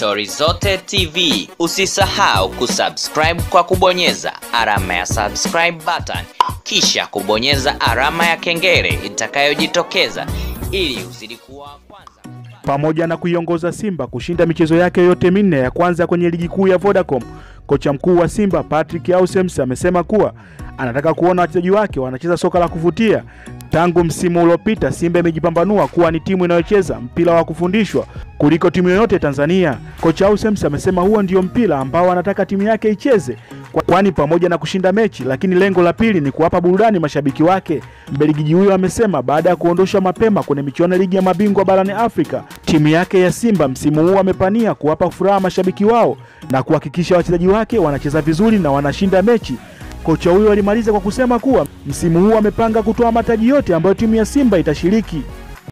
Stori Zote TV. Usisahau kusubscribe kwa kubonyeza alama ya subscribe button, kisha kubonyeza alama ya kengele itakayojitokeza ili uzidi kuwa wa kwanza. pamoja na kuiongoza Simba kushinda michezo yake yote minne ya kwanza kwenye ligi kuu ya Vodacom. Kocha mkuu wa Simba Patrick Ausems amesema kuwa anataka kuona wachezaji wake wanacheza soka la kuvutia. Tangu msimu uliopita, Simba imejipambanua kuwa ni timu inayocheza mpira wa kufundishwa kuliko timu yoyote Tanzania. Kocha Ausems amesema huo ndio mpira ambao anataka timu yake icheze, kwa- kwani pamoja na kushinda mechi, lakini lengo la pili ni kuwapa burudani mashabiki wake. Mbelgiji huyo amesema baada ya kuondoshwa mapema kwenye michuano ya ligi ya mabingwa barani Afrika, timu yake ya Simba msimu huu amepania kuwapa furaha mashabiki wao na kuhakikisha wachezaji wake wanacheza vizuri na wanashinda mechi. Kocha huyo alimaliza kwa kusema kuwa msimu huu amepanga kutoa mataji yote ambayo timu ya Simba itashiriki.